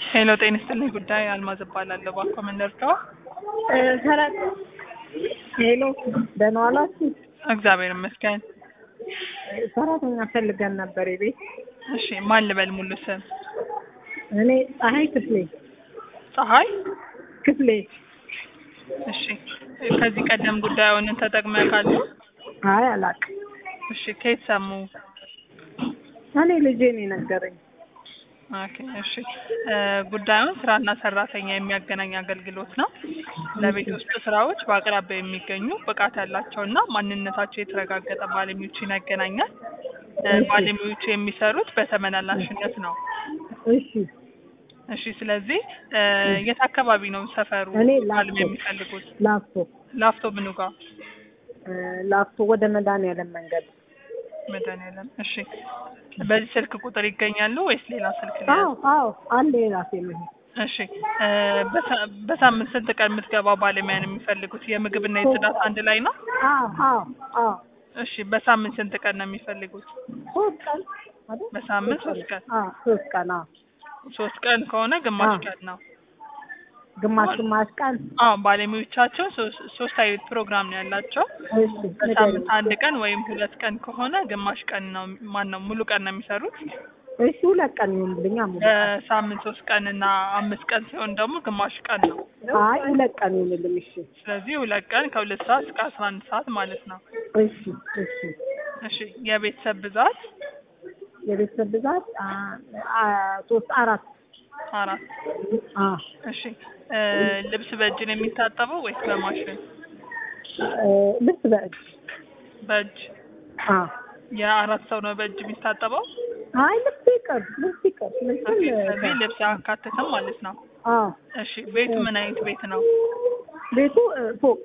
ሄሎ ጤና ይስጥልኝ ጉዳይ አልማዝ እባላለሁ። እባክዎ ምን ልርዳዎ? ሰራት ሄሎ ደህና ዋላችሁ? እግዚአብሔር ይመስገን። ሰራተኛ ፈልገን ነበር የቤት እሺ ማን ልበል ሙሉ ስም? እኔ ፀሐይ ክፍሌ ፀሐይ ክፍሌ እሺ ከዚህ ቀደም ጉዳዩን ተጠቅመው ያውቃሉ? አይ አላውቅም። እሺ ከየት ሰሙ? እኔ ልጄ ነው የነገረኝ። ኦኬ እሺ እ ጉዳዩን ስራና ሰራተኛ የሚያገናኝ አገልግሎት ነው። ለቤት ውስጥ ስራዎች በአቅራቢያ የሚገኙ ብቃት ያላቸውና ማንነታቸው የተረጋገጠ ባለሙያዎችን ያገናኛል። እ ባለሙያዎቹ የሚሰሩት በተመላላሽነት ነው። እሺ እሺ ስለዚህ እ የት አካባቢ ነው ሰፈሩ እኔ ባለሙያ ላፍቶ የሚፈልጉት? ላፍቶ ላፍቶ ምኑ ጋር? እ ላፍቶ ወደ መድኃኒዓለም መንገድ መድኃኒዓለም እሺ በዚህ ስልክ ቁጥር ይገኛሉ ወይስ ሌላ ስልክ ላይ? አዎ አዎ አንድ የራሴ ነው። እሺ እ በሳ- በሳምንት ስንት ቀን የምትገባ ባለሙያ ነው የሚፈልጉት? የምግብና የጽዳት አንድ ላይ ነው? አዎ አዎ አዎ እሺ በሳምንት ስንት ቀን ነው የሚፈልጉት? ሶስት ቀን አይደል? በሳምንት ሶስት ቀን። አዎ ሶስት ቀን አዎ ሶስት ቀን ከሆነ ግማሽ አዎ። ቀን ነው። ግማሽ ግማሽ ቀን አዎ ባለሙያዎቻቸው ሶስት ሶስት አይነት ፕሮግራም ነው ያላቸው። እሺ በሳምንት አንድ ቀን ወይም ሁለት ቀን ከሆነ ግማሽ ቀን ነው ማን ነው ሙሉ ቀን ነው የሚሰሩት። እሺ ሁለት ቀን ይሁንልኛ ሙሉ ቀን። በሳምንት ሶስት ቀን እና አምስት ቀን ሲሆን ደግሞ ግማሽ ቀን ነው። አይ ሁለት ቀን ይሁንልኝ። እሺ ስለዚህ ሁለት ቀን ከሁለት ሰዓት እስከ አስራ አንድ ሰዓት ማለት ነው። እሺ እሺ እሺ የቤተሰብ ብዛት የቤተሰብ ብዛት አ አ ሶስት አራት አራት። አ እሺ እ ልብስ በእጅ ነው የሚታጠበው ወይስ በማሽን? እ ልብስ በእጅ በእጅ አ የአራት ሰው ነው በእጅ የሚታጠበው። አይ ልብስ ይቅር ልብስ ይቅር ልብስም ኦኬ፣ ስለዚህ ልብስ አያካትትም ማለት ነው። አ እሺ ቤቱ ምን አይነት ቤት ነው? ቤቱ እ ፎቅ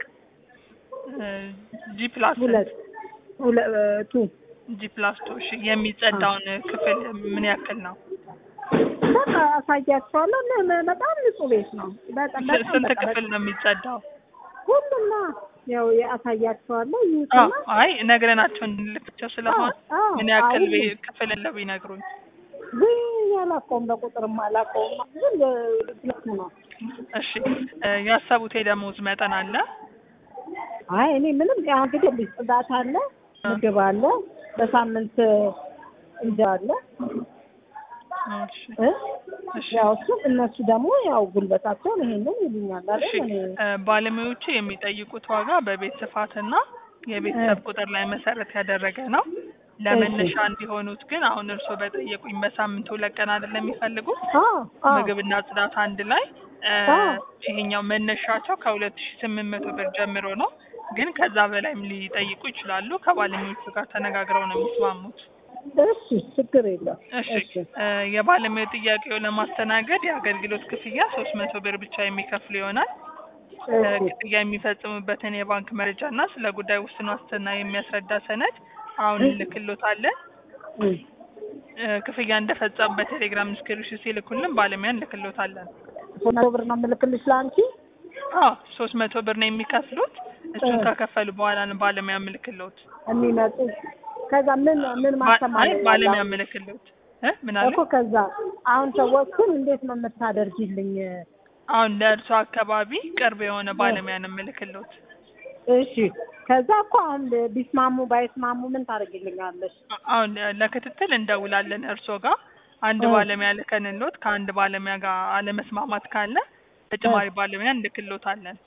ጂ ፕላስ ሁለት ሁለቱ ጂ ፕላስ ቱ። እሺ የሚጸዳውን ክፍል ምን ያክል ነው? በቃ አሳያቸዋለሁ። ለ- ለ- በጣም ንጹህ ቤት ነው። በጣም ስ- በጣም ስንት በቃ ክፍል ነው የሚጸዳው? ሁሉና ያው አሳያቸዋለሁ። አዎ ይዩትና አይ ነግረናቸው እንድንልክቸው ስለሆነ አዎ፣ አዎ፣ ምን ያክል አዎ። ቤ- ክፍል እንደው ቢነግሩኝ። ግን አላውቀውም፣ በቁጥርም አላውቀውም። ግን ሁለቱ ነው። እሺ እ ያሰቡት የደሞዝ መጠን አለ? አይ እኔ ምንም ያው እንግዲህ ልጅ ጽዳት አለ፣ ምግብ አለ፣ በሳምንት እንጀራ አለ እሺ እ እሺ ያው እሱ እነሱ ደግሞ ያው ጉልበታቸውን ይሄንን ይሉኛል እሺ አይደል? እኔ እ ባለሙያዎቹ የሚጠይቁት ዋጋ በቤት ስፋትና የቤተሰብ ቁጥር ላይ መሰረት ያደረገ ነው። ለመነሻ እንዲሆኑት ግን አሁን እርስዎ በጠየቁኝ በሳምንት ሁለት ቀን አይደለም የሚፈልጉት አዎ አዎ ምግብና ጽዳት አንድ ላይ እ አዎ። ይሄኛው መነሻቸው ከሁለት ሺ ስምንት መቶ ብር ጀምሮ ነው። ግን ከዛ በላይም ሊጠይቁ ይችላሉ። ከባለሙያዎቹ ጋር ተነጋግረው ነው የሚስማሙት። እሺ ችግር የለም። እሺ እ የባለሙያ ጥያቄው ለማስተናገድ የአገልግሎት ክፍያ ሶስት መቶ ብር ብቻ የሚከፍሉ ይሆናል። እ እሺ ክፍያ የሚፈጽሙበትን የባንክ መረጃ እና ስለ ጉዳይ ውስን ዋስትና የሚያስረዳ ሰነድ አሁን እንልክሎታለን። እ እ ክፍያ እንደፈጸሙ በቴሌግራም ስክሪንሾት ሲልኩልን ባለሙያ እንልክሎታለን። ሶስት መቶ ብር ነው የምልክልሽ ለአንቺ። አዎ ሶስት መቶ ብር ነው የሚከፍሉት። እሱን እ ከከፈሉ በኋላ ነው ባለሙያ ምልክሎት። የሚመጡ ከዛ ምን ምን አይ ማስተማር ባለሙያ ምልክሎት እ ምን አለ? እኮ ከዛ አሁን ሰዎቹን እንዴት ነው የምታደርጊልኝ? አሁን ለእርሶ አካባቢ ቅርብ የሆነ ባለሙያ ነው ምልክሎት። እሺ ከዛ እኮ አሁን ቢስማሙ ባይስማሙ ምን ታደርጊልኛለሽ? አ- አሁን ለክትትል እንደውላለን እርሶ ጋር አንድ እ ባለሙያ ልከንሎት ከአንድ ባለሙያ ጋር አለመስማማት ካለ ተጨማሪ ባለሙያ እንልክሎታለን።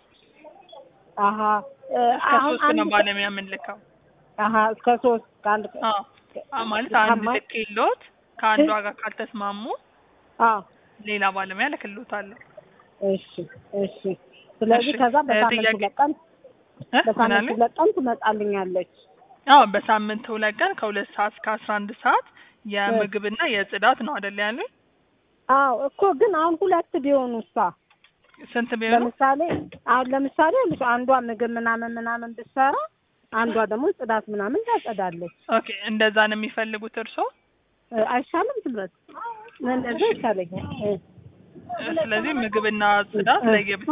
አሀ እ እስከ አሁን ሶስት ነው አንድ ባለሙያ የምንልከው። አሀ እስከ ሶስት ከአንድ አዎ አ- ማለት አንድ ከማ- ልክሎት ከአንዷ ጋር ካልተስማሙ አዎ ሌላ ባለሙያ ልክሎታለሁ። እሺ እሺ። ስለዚህ እሺ ከዛ እ በሳምንት ጥያቄ ሁለት ቀን እ ምን በሳምንት አለ? ሁለት ቀን ትመጣልኛለች። አዎ በሳምንት ሁለት ቀን ከሁለት ሰዓት እስከ አስራ አንድ ሰዓት የምግብና የጽዳት ነው አይደል ያሉኝ? አዎ እኮ ግን አሁን ሁለት ቢሆኑ እሷ ስንት ቢሆኑ? ለምሳሌ አሁን ለምሳሌ ልጅ አንዷ ምግብ ምናምን ምናምን ብትሰራ አንዷ ደግሞ ጽዳት ምናምን ታጸዳለች። ኦኬ እንደዛ ነው የሚፈልጉት እርስዎ? እ አይሻልም ትምህርት እንደዛ እሺ ይሻለኛል። እ እ ስለዚህ ምግብና ጽዳት እ ለየብቻ።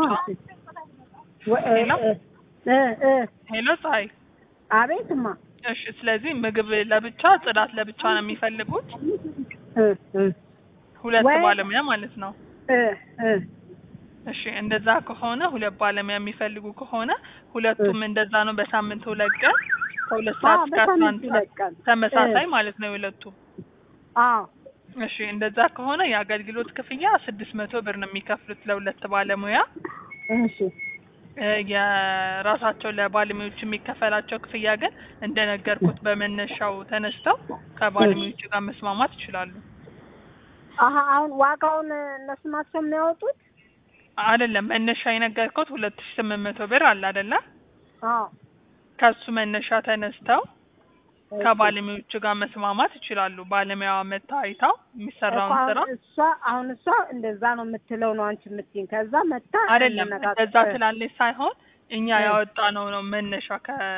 ወ- እ ሄሎ እ እ እ ሄሎ ፀሐይ። አቤትማ እሺ ስለዚህ ምግብ ለብቻ ጽዳት ለብቻ ነው የሚፈልጉት? እ እ ሁለት ወይ ባለሙያ ማለት ነው። እ እ እሺ እንደዛ ከሆነ ሁለት ባለሙያ የሚፈልጉ ከሆነ ሁለቱም እንደዛ ነው። በሳምንት ሁለት ቀን ከሁለት ሰዓት አዎ እስከ አስራ አንድ በሳምንት ሰዓት ሁለት ቀን ተመሳሳይ ማለት ነው የሁለቱም። አዎ እሺ እንደዛ ከሆነ የአገልግሎት ክፍያ ስድስት መቶ ብር ነው የሚከፍሉት ለሁለት ባለሙያ። እሺ እ የራሳቸው ለባለሙያዎች የሚከፈላቸው ክፍያ ግን እንደነገርኩት በመነሻው ተነስተው ከባለሙያዎቹ ጋር መስማማት ይችላሉ። አሀ አሁን ዋጋውን እነሱ ናቸው የሚያወጡት? አይደለም መነሻ የነገርኩት ሁለት ሺህ ስምንት መቶ ብር አለ አይደለ? አዎ ከሱ መነሻ ተነስተው ከባለሙያዎቹ ጋር መስማማት ይችላሉ። ባለሙያዋ መታ አይታው የሚሰራውን እኮ ስራ አሁን እሷ አሁን እሷ እንደዛ ነው የምትለው ነው አንቺ የምትይኝ። ከዛ መታ አይደለም እንነጋገር- እንደዛ ትላለች ሳይሆን እኛ እ። ያወጣ ነው ነው መነሻ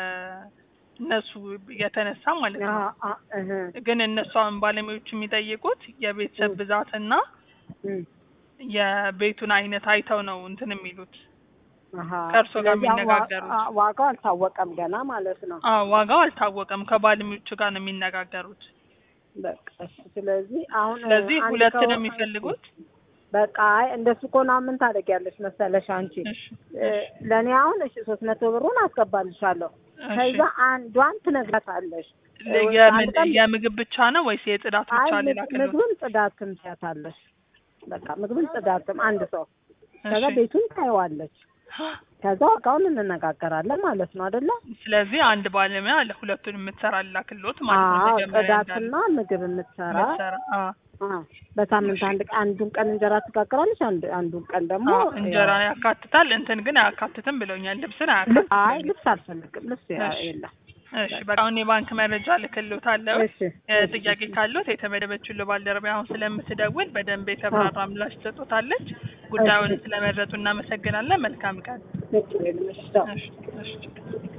ከእነሱ የተነሳ ማለት ነው። አ- አ- እህ ግን እነሱ አሁን ባለሙያዎቹ የሚጠይቁት የቤተሰብ እ። ብዛትና እም የቤቱን አይነት አይተው ነው እንትን የሚሉት። አሀ ከእርሶ ጋር ስለዚህ አሁን ዋ- የሚነጋገሩት። አ- ዋጋው አልታወቀም ገና ማለት ነው። አዎ ዋጋው አልታወቀም። ከባለሙያዎቹ ጋር ነው የሚነጋገሩት። በቃ እሺ። ስለዚህ አሁን ስለዚህ አንድ ሁለት ሰው- ነው የሚፈልጉት። በቃ አይ እንደሱ ከሆነ ምን ታደርጊያለሽ መሰለሽ አንቺ እሺ እ፣ ለእኔ አሁን እሺ ሶስት መቶ ብሩን አስገባልሻለሁ። እሺ። ከዛ አንዷን ትነግራታለሽ። ለ- እ፣ የምን አንድ ቀን- የምግብ ብቻ ነው ወይስ የጽዳት አይ ብቻ ሌላ ምግብ- ክልል? ምግብን ጽዳትም ትያታለሽ። በቃ ምግብን ጽዳትም አንድ ሰው ከዛ እሺ። ቤቱን ታየዋለች። ከዛ ዋጋውን እንነጋገራለን ማለት ነው አይደለ? ስለዚህ አንድ ባለሙያ ለሁለቱን የምትሰራላ ክሎት ማለት ነው። አዎ መጀመሪያ ጽዳትና ምግብ የምትሰራ እንዳለ የምትሰራ። አዎ። አዎ። በሳምንት አንድ አንዱን ቀን እንጀራ ትጋግራለች፣ አንድ አንዱን ቀን ደግሞ አዎ፣ እንጀራ ያካትታል። እንትን ግን አያካትትም ብለውኛል። ልብስን ልብስ አያካትትም። አይ ልብስ አልፈልግም። ልብስ ያ- እሺ። የለም። እሺ በቃ አሁን የባንክ መረጃ ልክልዎታለሁ። እሺ እ፣ ጥያቄ ካሉት የተመደበችው ባልደረባ አሁን ስለምትደውል በደንብ የተብራራ ምላሽ ትሰጡታለች። ጉዳዩን ስለመረጡ እናመሰግናለን። መልካም ቀን። ልክ ነው። እሺ፣ ቻው። እሺ፣ እሺ።